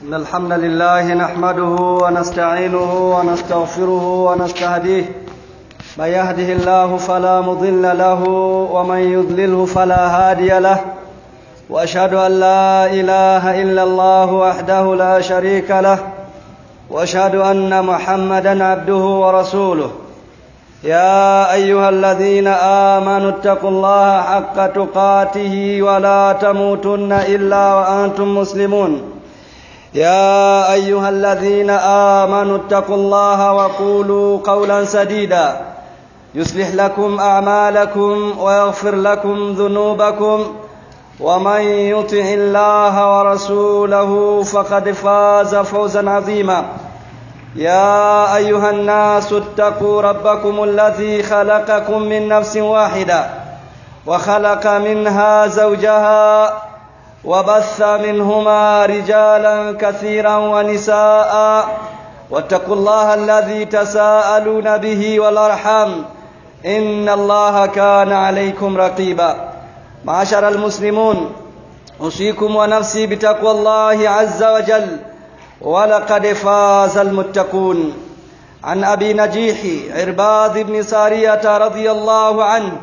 إن الحمد لله نحمده ونستعينه ونستغفره ونستهديه من يهده الله فلا مضل له ومن يضلله فلا هادي له وأشهد أن لا إله إلا الله وحده لا شريك له وأشهد أن محمدا عبده ورسوله يا أيها الذين آمنوا اتقوا الله حق تقاته ولا تموتن إلا وأنتم مسلمون يا أيها الذين آمنوا اتقوا الله وقولوا قولا سديدا يصلح لكم أعمالكم ويغفر لكم ذنوبكم ومن يطع الله ورسوله فقد فاز فوزا عظيما يا أيها الناس اتقوا ربكم الذي خلقكم من نفس واحدة وخلق منها زوجها وبث منهما رجالا كثيرا ونساء واتقوا الله الذي تساءلون به والأرحام إن الله كان عليكم رقيبا معشر المسلمون أوصيكم ونفسي بتقوى الله عز وجل ولقد فاز المتقون عن أبي نجيح عرباض بن سارية رضي الله عنه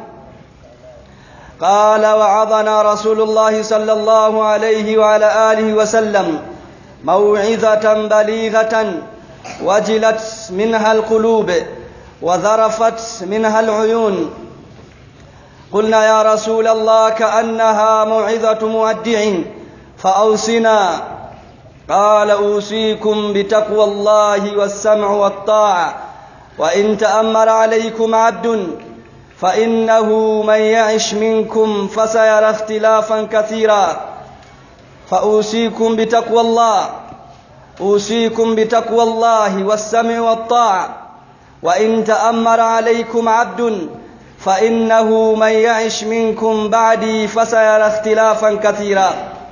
قال وعظنا رسول الله صلى الله عليه وعلى آله وسلم موعظة بليغة وجلت منها القلوب وذرفت منها العيون قلنا يا رسول الله كأنها موعظة مودع فأوصنا قال أوصيكم بتقوى الله والسمع والطاعة وإن تأمر عليكم عبد فإنه من يعش منكم فسيرى اختلافا كثيرا فأوصيكم بتقوى الله أوصيكم بتقوى الله والسمع والطاعة وإن تأمر عليكم عبد فإنه من يعش منكم بعدي فسيرى اختلافا كثيرا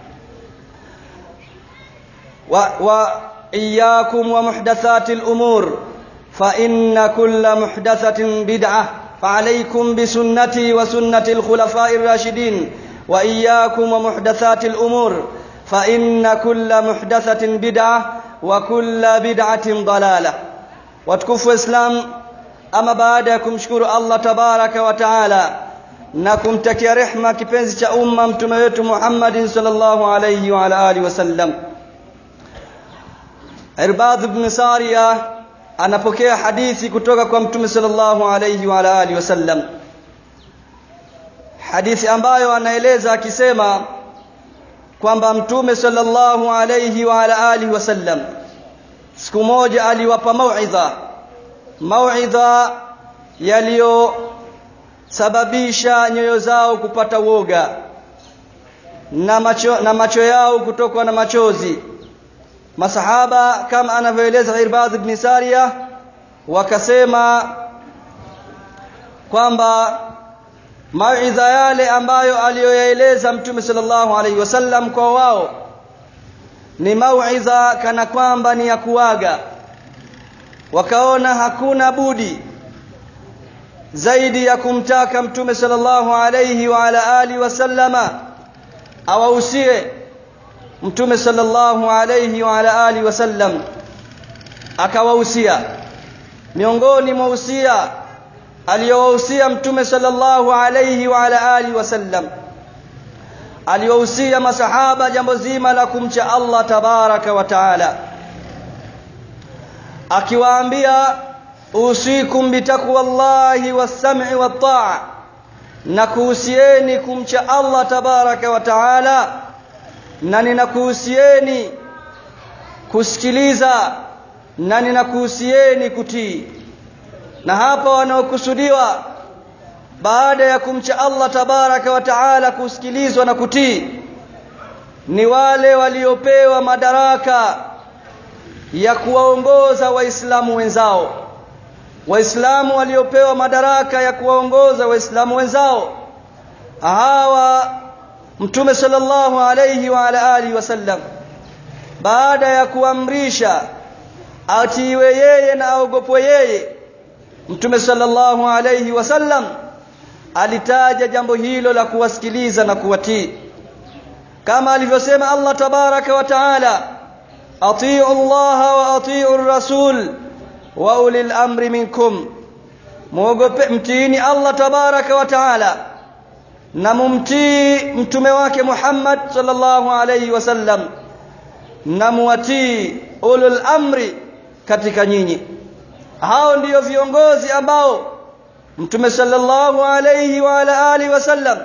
وإياكم ومحدثات الأمور فإن كل محدثة بدعة فعليكم بسنتي وسنة الخلفاء الراشدين وإياكم ومحدثات الأمور فإن كل محدثة بدعة وكل بدعة ضلالة وتكفوا إسلام ama baada ya kumshukuru Allah tabaraka wa taala na kumtakia rehma kipenzi cha umma mtume wetu Muhammadin sallallahu alayhi wa ala alihi wasallam Irbad ibn Sariya anapokea hadithi kutoka kwa mtume sallallahu alayhi wa ala alihi wasallam hadithi ambayo anaeleza akisema kwamba mtume sallallahu alayhi wa ala alihi wasallam siku moja aliwapa mauidha mauidha yaliyosababisha nyoyo zao kupata woga na macho, na macho yao kutokwa na machozi masahaba kama anavyoeleza Irbad ibn Sariya wakasema kwamba mauidha yale ambayo aliyoyaeleza mtume sallallahu alaihi wasallam kwa wao ni mauidha kana kwamba ni ya kuaga wakaona hakuna budi zaidi ya kumtaka mtume sallallahu alayhi wa ala alihi wasallama awahusie mtume sallallahu alayhi wa ala alihi wasallam akawahusia miongoni mwa usia aliyowahusia mtume sallallahu alayhi wa ala alihi wasallam aliwahusia masahaba jambo zima la kumcha Allah tabaraka wa taala akiwaambia usikum bitaqwallahi was-sam'i wat-ta'a na kuhusieni kumcha Allah tabaraka wa taala na ninakuhusieni kusikiliza na ninakuhusieni kutii na hapa wanaokusudiwa baada ya kumcha Allah tabaraka wa taala kusikilizwa na kutii ni wale waliopewa madaraka ya kuwaongoza waislamu wenzao waislamu waliopewa madaraka ya kuwaongoza waislamu wenzao hawa mtume sallallahu alayhi wa ala alihi wasallam baada ya kuamrisha atiiwe yeye na aogopwe yeye mtume sallallahu alayhi wasallam alitaja jambo hilo la kuwasikiliza na kuwatii kama alivyosema Allah tabaraka wa taala atiu llaha wa atiu rasul wa ulil amri minkum muogope mtiini allah tabaraka wa taala na mumtii mtume wake muhammad sallallahu alayhi wasallam na muwatii ulul amri katika nyinyi hao ndiyo viongozi ambao mtume sallallahu alayhi wa ala alihi wasallam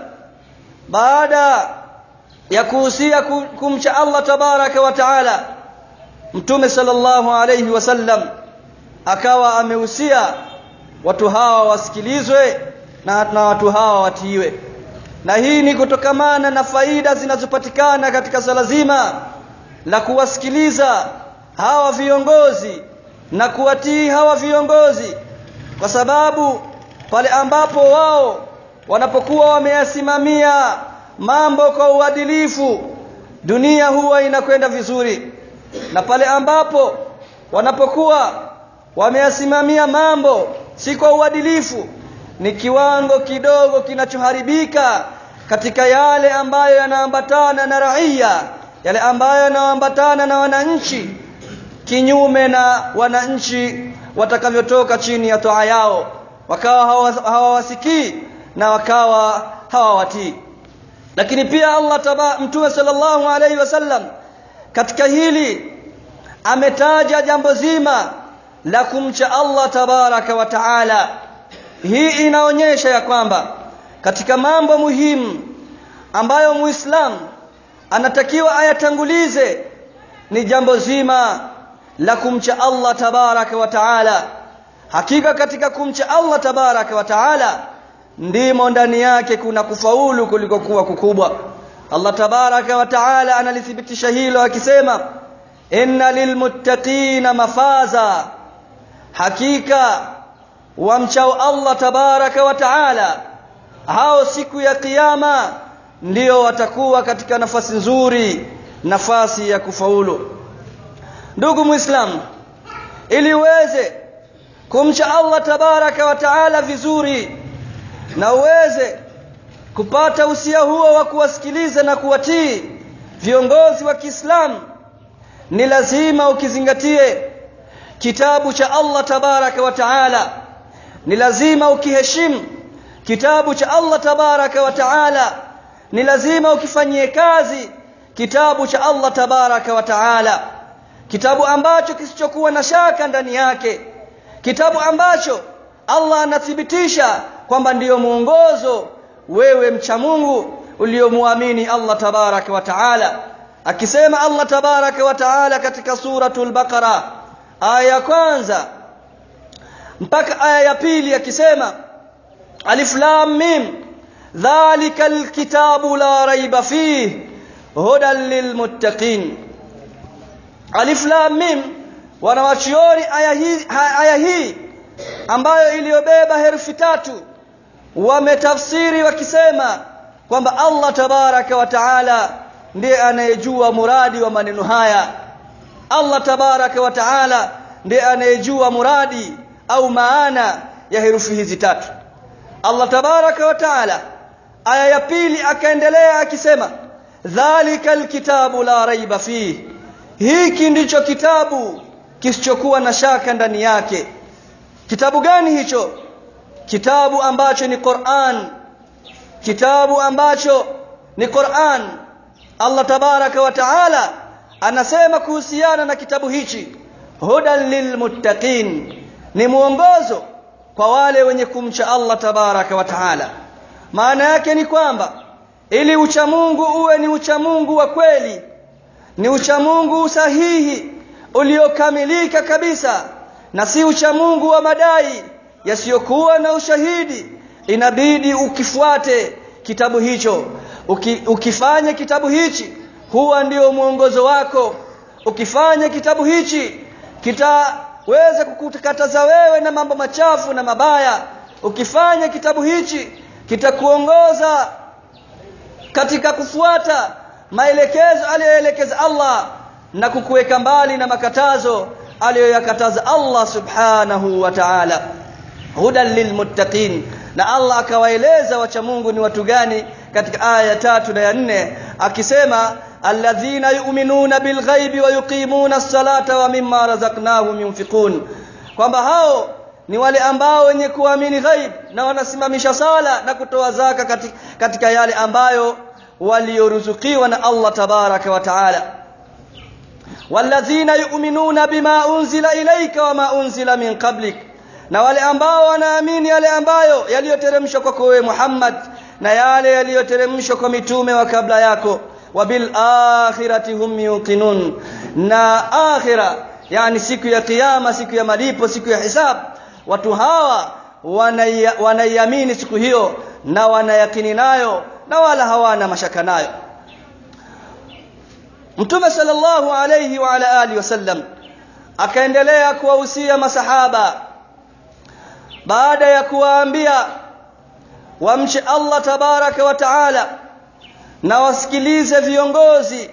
baada ya kuhusia kumcha Allah tabaraka wa taala mtume sallallahu alayhi wasallam akawa amehusia watu hawa wasikilizwe na, na watu hawa watiiwe na hii ni kutokamana na faida zinazopatikana katika swala zima la kuwasikiliza hawa viongozi na kuwatii hawa viongozi kwa sababu pale ambapo wao wanapokuwa wameyasimamia mambo kwa uadilifu dunia huwa inakwenda vizuri na pale ambapo wanapokuwa wameyasimamia mambo si kwa uadilifu ni kiwango kidogo kinachoharibika katika yale ambayo yanaambatana na raia yale ambayo yanaambatana na wananchi kinyume na wananchi watakavyotoka chini ya toa yao wakawa hawawasikii na wakawa hawawatii lakini pia Allah taba mtume sallallahu alaihi wasallam katika hili ametaja jambo zima la kumcha Allah tabaraka wa taala hii inaonyesha ya kwamba katika mambo muhimu ambayo muislamu anatakiwa ayatangulize ni jambo zima la kumcha Allah tabaraka wa taala hakika katika kumcha Allah tabaraka wa taala ndimo ndani yake kuna kufaulu kuliko kuwa kukubwa Allah tabaraka wa taala analithibitisha hilo akisema inna lilmuttaqina mafaza hakika wamchao Allah tabaraka wa taala hao siku ya kiyama ndio watakuwa katika nafasi nzuri nafasi ya kufaulu ndugu muislamu ili uweze kumcha Allah tabaraka wa taala vizuri na uweze kupata usia huo wa kuwasikiliza na kuwatii viongozi wa Kiislamu ni lazima ukizingatie kitabu cha Allah tabaraka wa taala ni lazima ukiheshimu kitabu cha Allah tabaraka wa taala ni lazima ukifanyie kazi kitabu cha Allah tabaraka wa taala kitabu ambacho kisichokuwa na shaka ndani yake kitabu ambacho Allah anathibitisha kwamba ndiyo mwongozo wewe mcha Mungu uliomuamini Allah tabaraka wa taala akisema Allah tabaraka wa taala katika suratul baqara aya ya kwanza mpaka aya ya pili akisema alif lam mim dhalika alkitabu la raiba fihi hudan lilmuttaqin alif lam mim wanawachioni aya hii aya hii ambayo iliyobeba herufi tatu wametafsiri wakisema kwamba Allah tabaraka wa taala ndiye anayejua muradi wa maneno haya Allah tabaraka wa taala ndiye anayejua muradi au maana ya herufi hizi tatu Allah tabaraka wa taala aya ya pili akaendelea akisema dhalika alkitabu la raiba fihi hiki ndicho kitabu kisichokuwa na shaka ndani yake kitabu gani hicho kitabu ambacho ni Qur'an kitabu ambacho ni Qur'an Allah tabaraka wa taala anasema kuhusiana na kitabu hichi hudan lilmuttaqin ni mwongozo kwa wale wenye kumcha Allah tabaraka wa taala maana yake ni kwamba ili uchamungu uwe ni uchamungu wa kweli ni uchamungu sahihi uliokamilika kabisa na si uchamungu wa madai yasiyokuwa na ushahidi inabidi ukifuate kitabu hicho Uki, ukifanya kitabu hichi huwa ndio mwongozo wako ukifanya kitabu hichi kitaweza kukukataza wewe na mambo machafu na mabaya ukifanya kitabu hichi kitakuongoza katika kufuata maelekezo aliyoelekeza Allah na kukuweka mbali na makatazo aliyoyakataza Allah subhanahu wa ta'ala hudan lilmuttaqin na Allah akawaeleza wacha Mungu ni watu gani katika aya ya tatu na ya nne akisema alladhina yu'minuna bilghaibi wa yuqimuna as-salata wa mimma razaqnahum yunfiqun kwamba hao ni wale ambao wenye kuamini ghaib na wanasimamisha sala na kutoa zaka katika, katika yale ambayo walioruzukiwa na Allah tabaraka wa taala walladhina yu'minuna bima unzila ilayka wama unzila min qablik na wale ambao wanaamini yale ambayo yaliyoteremshwa kwako wewe Muhammad na yale yaliyoteremshwa kwa mitume wa kabla yako wa bil akhirati hum yuqinun na akhira yani siku ya kiyama siku ya malipo siku ya hisab watu hawa wanaiamini siku hiyo na wanayakini nayo na wala hawana mashaka nayo Mtume sallallahu alayhi wa ala alihi wasallam akaendelea kuwahusia masahaba baada ya kuwaambia wamche Allah tabaraka wa taala na wasikilize viongozi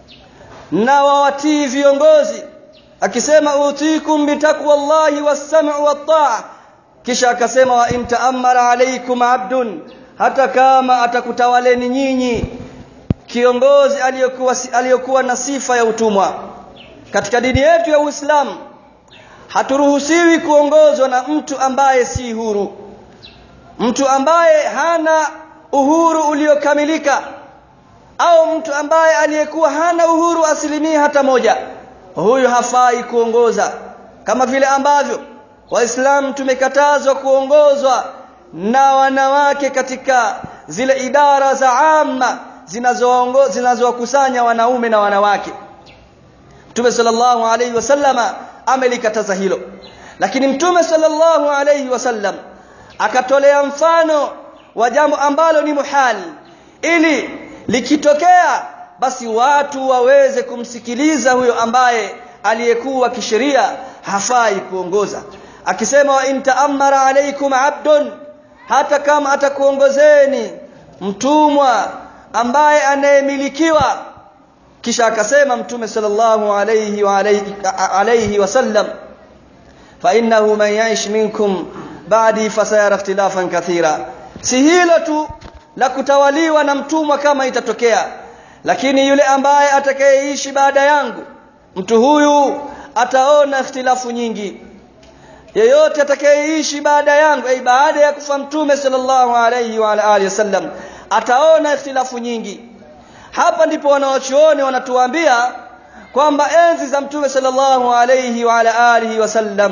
na wawatii viongozi akisema utikum bitaqwallahi was-sam'u wat-ta'a kisha akasema wa in ta'ammara alaykum 'abdun hata kama atakutawaleni nyinyi kiongozi aliyokuwa aliyokuwa na sifa ya utumwa katika dini yetu ya Uislamu haturuhusiwi kuongozwa na mtu ambaye si huru mtu ambaye hana uhuru uliokamilika au mtu ambaye aliyekuwa hana uhuru asilimia hata moja huyu hafai kuongoza kama vile ambavyo waislamu tumekatazwa kuongozwa na wanawake katika zile idara za amma zinazoongoza zinazowakusanya wanaume na wanawake Mtume sallallahu alayhi wasallama amelikataza hilo lakini Mtume sallallahu alayhi wasallam akatolea mfano wa jambo ambalo ni muhali ili likitokea basi watu waweze kumsikiliza huyo ambaye aliyekuwa kisheria hafai kuongoza akisema wa in ta'ammara alaykum abdun hata kama atakuongozeni mtumwa ambaye anayemilikiwa kisha akasema mtume sallallahu alayhi wa alayhi, alayhi wasallam fa innahu man ya'ish minkum ba'di fasayara ikhtilafan kathira si hilo tu la kutawaliwa na mtumwa kama itatokea lakini yule ambaye atakayeishi baada yangu mtu huyu ataona ikhtilafu nyingi yeyote atakayeishi baada yangu ai baada ya kufa mtume sallallahu alayhi wa alihi wasallam ataona ikhtilafu nyingi hapa ndipo wanaochuoni wanatuambia kwamba enzi za mtume sallallahu alayhi wa ala alihi wasallam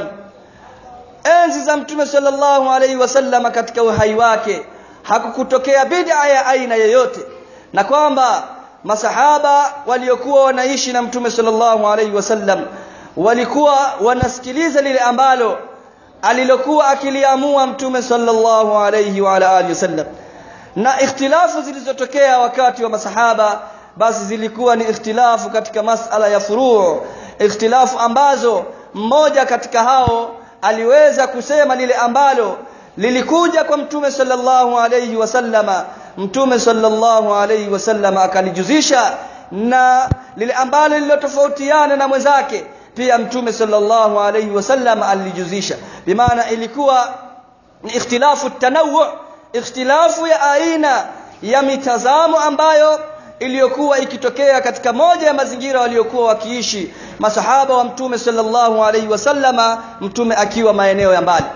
enzi za mtume sallallahu alayhi wasallam katika uhai wake hakukutokea bid'a ya aina yoyote na kwamba masahaba waliokuwa wanaishi na mtume sallallahu alayhi wasallam walikuwa wanasikiliza lile ambalo alilokuwa akiliamua mtume sallallahu alayhi wa ala alihi wasallam na ikhtilafu zilizotokea wakati wa masahaba basi zilikuwa ni ikhtilafu katika masala ya furuu ikhtilafu ambazo mmoja katika hao aliweza kusema lile ambalo lilikuja kwa mtume sallallahu alayhi wasallama mtume sallallahu alayhi wasallama akalijuzisha na lile ambalo lilotofautiana na mwenzake pia mtume sallallahu alayhi wasallam alijuzisha bimaana ilikuwa ni ikhtilafu tanawu ikhtilafu ya aina ya mitazamo ambayo iliyokuwa ikitokea katika moja ya mazingira waliokuwa wakiishi masahaba wa mtume sallallahu alaihi wasallama mtume akiwa maeneo ya mbali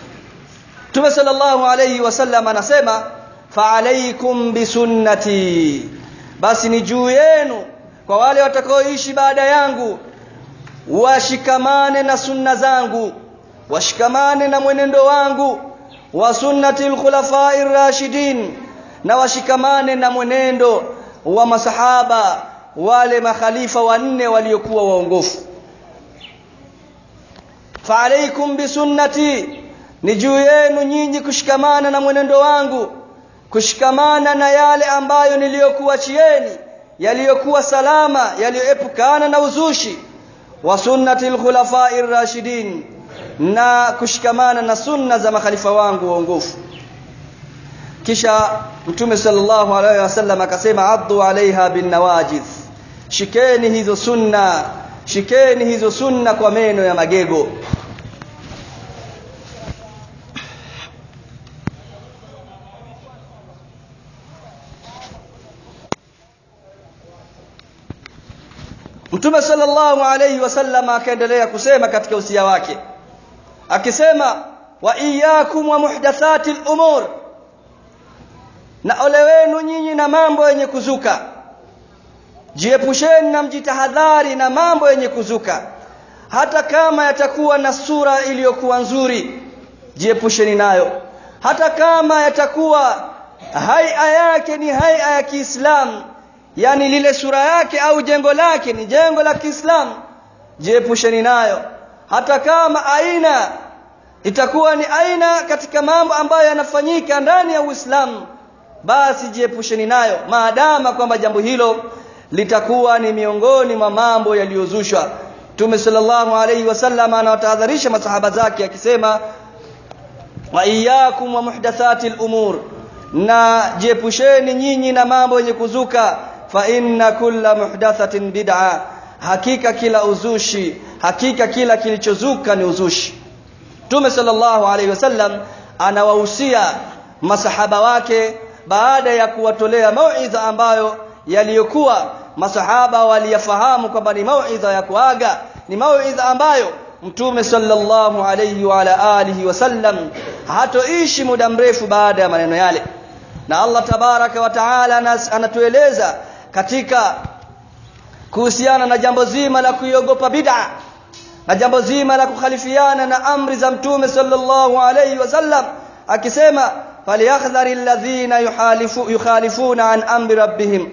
mtume sallallahu alaihi wasallam anasema faalaikum bisunnati basi ni juu yenu kwa wale watakaoishi baada yangu washikamane na sunna zangu washikamane na mwenendo wangu wa sunnati alkhulafai rashidin na washikamane na mwenendo wa masahaba wale makhalifa wanne waliokuwa waongofu faalaikum bisunnati ni juu yenu nyinyi kushikamana na mwenendo wangu kushikamana na yale ambayo niliyokuachieni yaliyokuwa salama yaliyoepukana na uzushi wa sunnati alkhulafai rashidin na kushikamana na sunna za makhalifa wangu waongofu kisha mtume sallallahu alaihi wasallam akasema addu alaiha bin nawajidh shikeni hizo sunna shikeni hizo sunna kwa meno ya magego Mtume sallallahu alayhi wasallam akaendelea kusema katika usia wake akisema wa iyyakum wa muhdathatil umur na ole wenu nyinyi na mambo yenye kuzuka jiepusheni na mjitahadhari na mambo yenye kuzuka hata kama yatakuwa na sura iliyokuwa nzuri jiepusheni nayo hata kama yatakuwa haia yake ni haia ya Kiislamu yani lile sura yake au jengo lake ni jengo la Kiislamu jiepusheni nayo hata kama aina itakuwa ni aina katika mambo ambayo yanafanyika ndani ya Uislamu basi jiepusheni nayo maadama kwamba jambo hilo litakuwa ni miongoni mwa mambo yaliyozushwa Mtume sallallahu alayhi wasallam anawatahadharisha masahaba zake akisema wa iyyakum wa muhdathatil umur na jiepusheni nyinyi na mambo yenye kuzuka fa inna kulla muhdathatin bid'a hakika kila uzushi hakika kila kilichozuka ni uzushi Mtume sallallahu alayhi wasallam anawahusia masahaba wake baada ya kuwatolea mauidha ambayo yaliyokuwa masahaba waliyafahamu kwamba ni mauidha ya kuaga ni mauidha ambayo Mtume sallallahu alayhi wa ala alihi wasallam hatoishi muda mrefu baada ya maneno yale na Allah tabaraka wa taala anatueleza katika kuhusiana na jambo zima la kuiogopa bid'a na jambo zima la kukhalifiana na amri za mtume sallallahu alayhi wasallam akisema falyahdhari alladhina yuhalifu yukhalifuna an amri rabbihim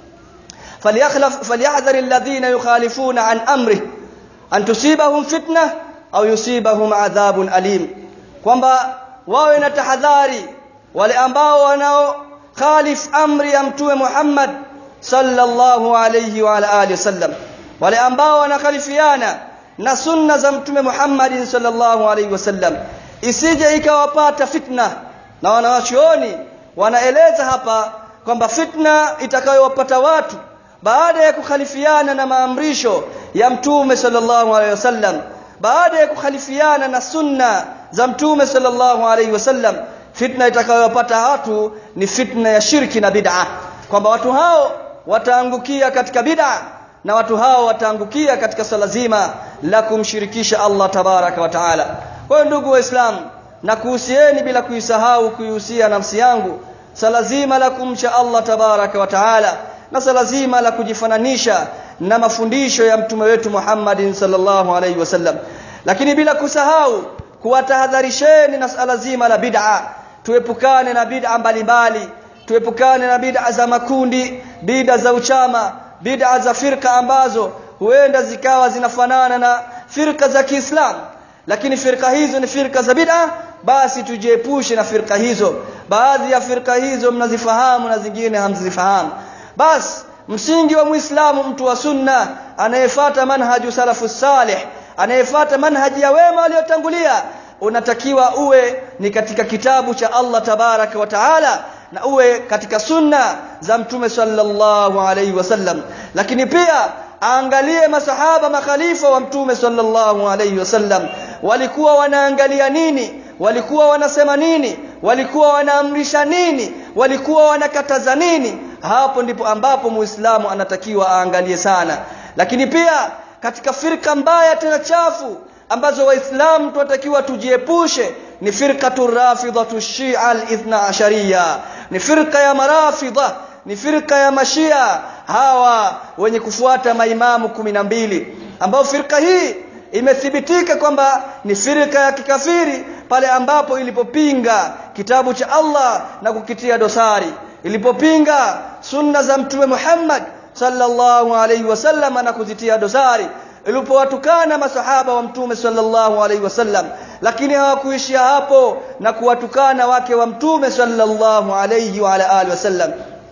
falyakhlaf falyahdhari alladhina yukhalifuna an amri an tusibahum fitna au yusibahum adhabun alim kwamba wawe na tahadhari wale ambao wanao khalif amri ya mtume Muhammad sallallahu alayhi wa ala alihi wasallam wale ambao wanakhalifiana na sunna za mtume Muhammad sallallahu alayhi wasallam isije ikawapata fitna na wanawachuoni wanaeleza hapa kwamba fitna itakayowapata watu baada ya kukhalifiana na maamrisho ya mtume sallallahu alayhi wasallam baada ya kukhalifiana na sunna za mtume sallallahu alayhi wasallam fitna itakayowapata watu ni fitna ya shirki na bid'a kwamba watu hao wataangukia katika bid'a na watu hao wataangukia katika swala zima la kumshirikisha Allah tabaraka wa taala kwa hiyo ndugu waislamu na kuhusieni bila kuisahau kuihusia nafsi yangu swala zima la kumcha Allah tabaraka wa taala na swala zima la kujifananisha na mafundisho ya mtume wetu Muhammadin sallallahu alaihi wasallam lakini bila kusahau kuwatahadharisheni na swala zima la bid'a tuepukane na bid'a mbalimbali tuepukane na bid'a za makundi bid'a za uchama bid'a za firka ambazo huenda zikawa zinafanana na firka za Kiislamu lakini firka hizo ni firka za bid'a basi tujiepushe na firka hizo baadhi ya firka hizo mnazifahamu na zingine hamzifahamu basi msingi wa muislamu mtu wa sunna anayefuata manhaju salafu salih anayefuata manhaji ya wema waliotangulia unatakiwa uwe ni katika kitabu cha Allah tabaraka wa taala na uwe katika sunna za mtume sallallahu alaihi wasallam lakini pia aangalie masahaba makhalifa wa mtume sallallahu alaihi wasallam walikuwa wanaangalia nini walikuwa wanasema nini walikuwa wanaamrisha nini walikuwa wanakataza nini hapo ndipo ambapo muislamu anatakiwa aangalie sana lakini pia katika firka mbaya tena chafu ambazo waislamu tunatakiwa tujiepushe ni firqatu rafidhatu shia al-ithna ashariya ni firqa ya marafidha ni firqa ya mashia hawa wenye kufuata maimamu kumi na mbili ambao firqa hii imethibitika kwamba ni firqa ya kikafiri pale ambapo ilipopinga kitabu cha Allah na kukitia dosari ilipopinga sunna za mtume Muhammad sallallahu alaihi wasallam na kuzitia dosari ilipowatukana masahaba wa mtume sallallahu alaihi wasallam lakini hawakuishia hapo na kuwatukana wake wa mtume sallallahu alaihi wa ala alihi wasallam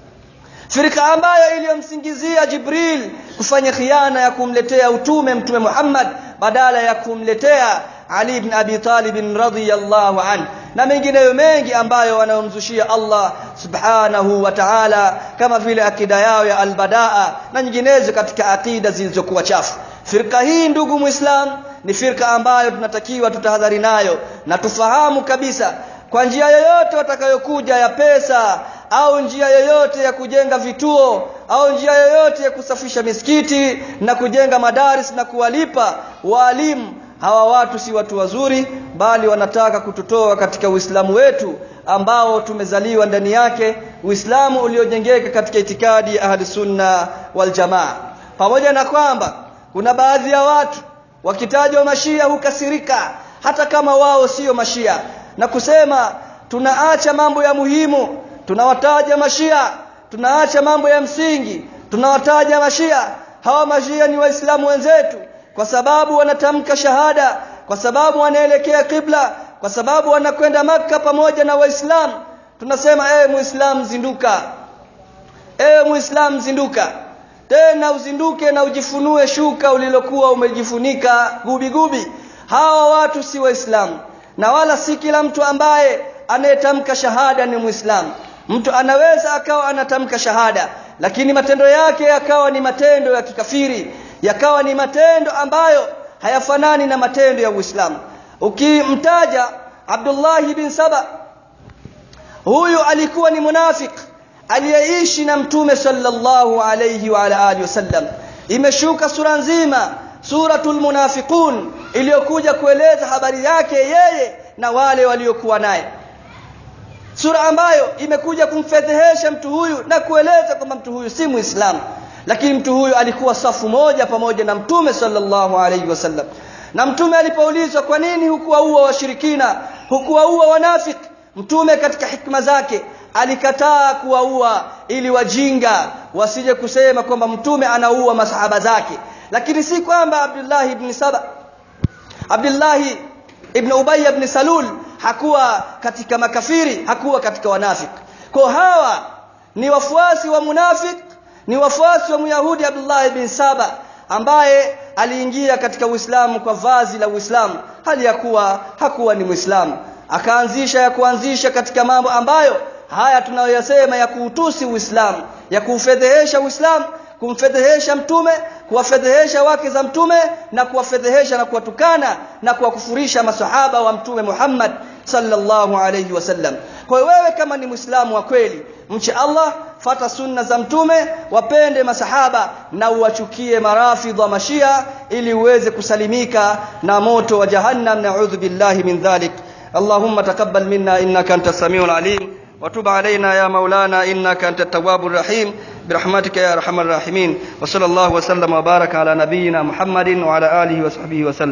firika ambayo iliyomsingizia Jibril kufanya khiana ya kumletea utume mtume Muhammad badala ya kumletea Ali ibn Abi Talib radhiyallahu anhu na mengineyo mengi ambayo wanayomzushia Allah subhanahu wa ta'ala kama vile akida yao ya albadaa na nyinginezo katika akida zilizokuwa chafu firka hii ndugu muislam ni firka ambayo tunatakiwa tutahadhari nayo na tufahamu kabisa kwa njia yoyote watakayokuja ya pesa au njia yoyote ya kujenga vituo au njia yoyote ya kusafisha misikiti na kujenga madaris na kuwalipa waalimu hawa watu si watu wazuri bali wanataka kututoa katika Uislamu wetu ambao tumezaliwa ndani yake Uislamu uliojengeka katika itikadi ya ahli sunna wal jamaa pamoja na kwamba kuna baadhi ya watu wakitajwa mashia hukasirika hata kama wao sio mashia na kusema tunaacha mambo ya muhimu tunawataja mashia tunaacha mambo ya msingi tunawataja mashia hawa mashia ni waislamu wenzetu kwa sababu wanatamka shahada kwa sababu wanaelekea kibla kwa sababu wanakwenda maka pamoja na waislamu tunasema ewe muislam zinduka ewe muislam zinduka tena uzinduke na ujifunue shuka ulilokuwa umejifunika gubi gubi hawa watu si waislamu na wala si kila mtu ambaye anayetamka shahada ni muislamu mtu anaweza akawa anatamka shahada lakini matendo yake yakawa ni matendo ya kikafiri yakawa ni matendo ambayo hayafanani na matendo ya Uislamu ukimtaja Abdullah bin Saba huyu alikuwa ni munafik aliyeishi na mtume sallallahu alayhi wa ala alihi wasallam imeshuka sura nzima suratul munafiqun iliyokuja kueleza habari yake yeye na wale waliokuwa naye sura ambayo imekuja kumfedhehesha mtu huyu na kueleza kwamba mtu huyu si muislamu lakini mtu huyu alikuwa safu moja pamoja na mtume sallallahu alayhi wasallam na mtume alipoulizwa kwa nini hukuwaua washirikina hukuwaua wanafiki mtume katika hikma zake alikataa kuwaua ili wajinga wasije kusema kwamba mtume anaua masahaba zake lakini si kwamba Abdullah ibn Saba Abdullah ibn Ubay ibn Salul hakuwa katika makafiri hakuwa katika wanafiki kwa hawa ni wafuasi wa munafik ni wafuasi wa Myahudi Abdullah ibn Saba ambaye aliingia katika Uislamu kwa vazi la Uislamu hali ya kuwa hakuwa ni Muislamu akaanzisha ya kuanzisha katika mambo ambayo haya tunayoyasema ya kuutusi Uislamu ya kuufedhehesha Uislamu kumfedhehesha mtume kuwafedhehesha wake za mtume na kuwafedhehesha na kuwatukana na kuwakufurisha masahaba wa mtume Muhammad sallallahu alayhi wasallam kwa hiyo wewe kama ni muislamu wa kweli mche Allah fata sunna za mtume wapende masahaba na uwachukie marafidha mashia ili uweze kusalimika na moto wa jahannam na'udhu billahi min dhalik اللهم تقبل منا انك انت السميع العليم وتب علينا يا مولانا انك انت التواب الرحيم برحمتك يا ارحم الراحمين وصلى الله وسلم وبارك على نبينا محمد وعلى اله وصحبه وسلم